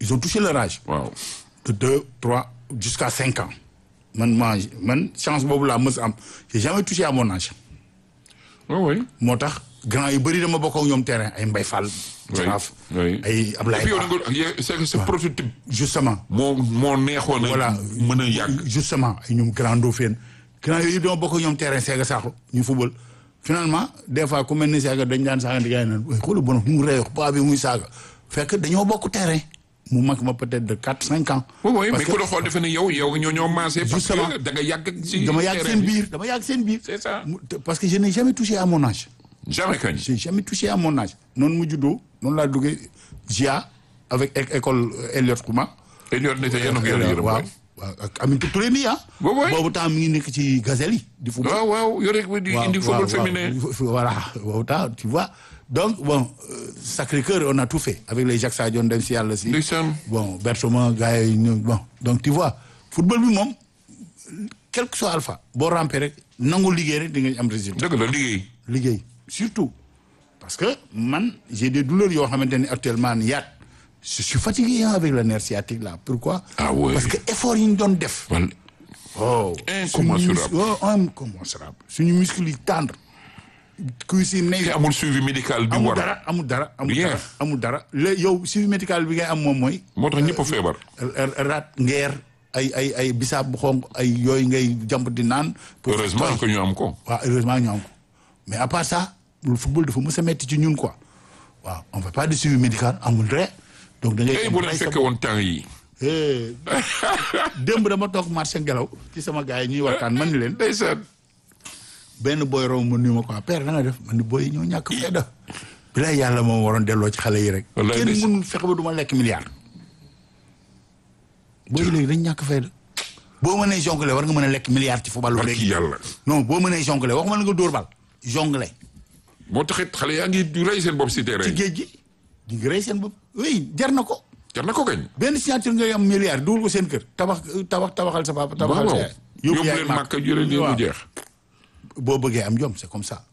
ils ont touché leur âge. waaw de deux trois jusqu'à cinq ans man ma man chance boobu laa mës am j'ai jamais touché à mon âge oui oui. moo tax grand yu bëri dama bokk ak ñoom terrain ay Mbaye Fall. Jaraaf oui. ay Ablaye et puis yow Ba da nga c'est que ce prototype justement moo moo neexoon a voilà mën a yàgg. justement ay ñoom grand Dauphin grand yooyu dama bokk ak ñoom terrain Sega Sakho ñu football finalement des fois ku mel ni Sega dañ daan saaga di gars yi naan waaye xoolal bon mu réew paa bi muy saaga fekk dañoo bokk terrain mu mag ma peut-être de quatre cinq ans. oui oui Parce mais ku la xool defe ne yow yow ñoo ñoo maasee. parce Justement. que da nga yàgg ci dama yàgg terrain seen bi. biir dama yàgg seen biir. c'est ça. Mu- te- parce que je n'ai jamais touché à mon âge. jamais kañ. j'ai jamais touché à mon âge noonu mu juddoo noonu laa duggee GIA avec é- école euh, Elliott Kouma. te ñor ne te yéen a ko yore yërëm waaw waay. waaw ak Aminata Touré nii ah. Waaw, waay. boobu temps mi ngi nekk ci gazelle yi di football. waaw waaw yore ko di indi football féminin. Voilà, boobu temps tu vois. Donc, bon, euh, Sacré-Cœur, on a tout fait. Avec les Jacques Sadio dem si yàlla si. ndeysaan. Bon, Berthoma, gars yi ñëw, bon. Donc, tu vois, football bi moom, quel que soit alpha, boo rampé rek, nangu liggéey rek di nga am résultat. dëgg la liggéey. liggéey surtout parce que man j'ai des douleurs yoo xamante ne actuellement ni yaat je suis fatigué hein, avec le nerf sciatique là pourquoi Ah ouais. parce que effort yi ñu doon def wala oh Incommensurable. suñu mus- oh, incommensurable suñu muscle yi tendre cuisse yi te nay amul suivi médical bi amul war. dara amul dara amul Rien. dara amul dara léegi yow suivi médical bi ngay am moom mooy moo tax ñëpp a feebar. rat ngeer ay ay ay bisaab bu xonq ay yooyu ngay jàmp di naan pour heureusement que ñu am ko. waaw heureusement ñu am ko mais à part ça le football dafa mës a metti ci ñun quoi waaw on fait pas de suivi médical amul dara donc da ngay. tey bu leen fekkee woon temps yi. Eh, démb dama toog marché ngelaw ci sama gars yi ñuy waxtaan man ni leen ndeysaan. benn boy romb ma nuyu ma quoi père da nga def man ni boy yi ñoo ñàkk fayda bilaay yàlla moom waroon delloo ci xale yi rek. Wallaay kenn ndeysaan. mënul fexe ba du ma lekk milliard. booy yi léegi dañ ñàkk fayda boo mënee jongle war nga mën a lekk milliard ci football barki léegi. yàlla. non boo mënee jongle waxuma la nga dóor bal jongle moo taxit xale yaa ngi du rey seen bopp si terrain ci yi. géej gi di nga rey seen bopp oui jar na ko jar na ko kañ. benn signature ngay am milliard dugal ko seen kër tabax tabax tabaxal sa papa tabaxal waaw sa waaw. yaay yóbbu yaay leen màkk. màkk jëlee leen mu Waaw. jeex. boo bëggee am jom c'est comme ça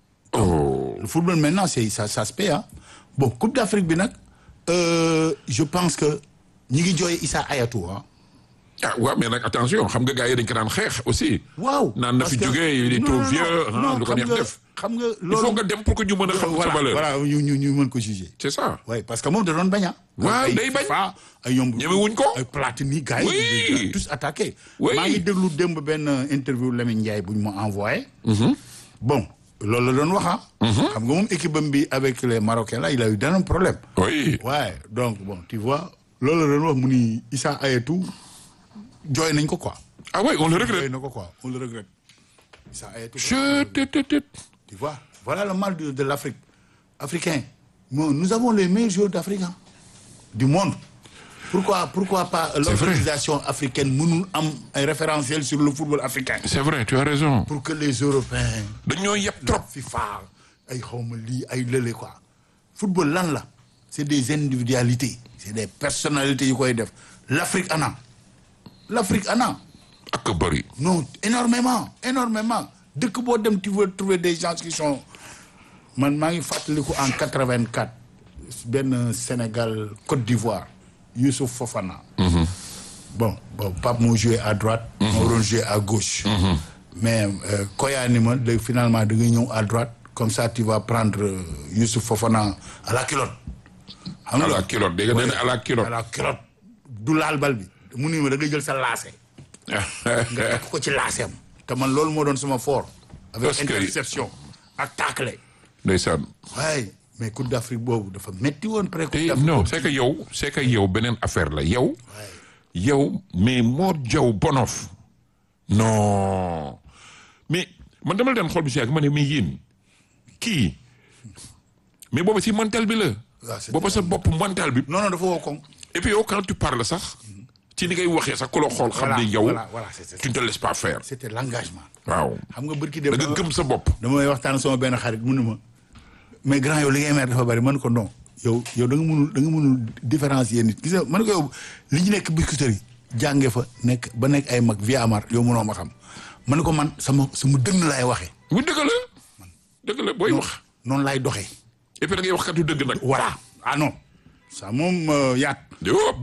oh. le football maintenant c'est ça ça se paye ah bon coupe d'Afrique bi nag euh, je pense que ñi ngi jooy Issa Hayatou ah ah waaw mais nag attention xam nga gars yi dañ ko daan xeex aussi. waaw naan na parce fi que- jógee il est non, trop non, vieux. non, ah, lu ko xam neex nga- def. xam nga il loolu faut nga dem pour que ñu mën a xam sa voilà valeur. voilà ñu ñu ñu mën ko juger c'est ça. oui parce que moom da doon bañ ah. Waaw, ay day bañ. FIFA, ay ñoom ñemewuñ ko. ay Platini gars yi. Oui. ils ont tous attaqué. Oui. maa ngi déglu démb benn interview Lamine Ndiaye bu ñu ma envoyé. bon loolu la doon wax ah. xam nga moom équipe am bi avec les Marocains là il a eu d'un problème. oui. ouais donc bon tu vois loolu la doon wax mu ni Issa Hayatou jooy nañ ko quoi. ah oui on le jooy regrette. na ko quoi on le regrette. Issa Hayatou. je te te te. Tu vois, voilà le mal de, de l'Afrique. Africain. Nous, nous avons les meilleurs joueurs d'Afrique, hein, du monde. Pourquoi, pourquoi pas l'organisation africaine nous am un référentiel sur le football africain c'est vrai tu as raison. Pour que les Européens, dañoo yeb trop. la FIFA, ay xawma lii ay lële quoi. Football lan la c'est des individualités, c'est des personnalités yu koy def. L'Afrique ana. L'Afrique ana. ak a bëri. Non, énormément, énormément. Dëkk boo dem tu veux trouver des gens qui sont man maa ngi fàttaliku en 84 benn Sénégal Côte d'Ivoire Youssouf Fofana. bon bon Pape moo joué à droite. moo doon joué à gauche. mais euh, Koya ni ma léegi finalement da nga ñëw à droite comme ça tu vas prendre euh, Youssouf Fofana à la culotte. xam à la culotte dégg nga nee na à la à culotte. la culotte du laal bal bi mu ni ma da nga jël sa laase. nga takk ko ci laaseem te man loolu moo doon sama fort avec Parce que- interception ak tacle ndeysaan. waaye mais Coupe d'Afrique boobu dafa metti woon pré Coupe te d'Afrique non boobu. c'est que yow c'est que yow beneen affaire la yow. yow mais Mor Diaw Bonof. non mais man dama la daan xool bi si yàgg ma ne mais yéen kii mais booba si mental bi la. waaw c'est booba sa bopp mental bi. non non dafa woo koŋ et puis yow quand tu parles sax ci ni ngay waxee sax ku la xool xam Voilà, ne yow. voilà, voilà, c'est ça. tu ne te laisses pas faire. c'était l'engagement waaw xam nga bërki da dem nga gëm sa bopp. damay waxtaan sama benn xarit mu ne ma mais grand yow li ngay mer dafa bari man ko non yow yow da nga mënul da nga mënul différencier nit gis nga man ko yow li ñu nekk biscuiterie jànge fa nekk ba nekk ay mag via amar yow mënoo ma xam man ko man sama sama dënn laay waxee bu dëgg la dëgg la booy wax. noonu laay doxee et puis da ngay wax katu dëgg nag. voilà ah non ça moom euh, yaat Yo,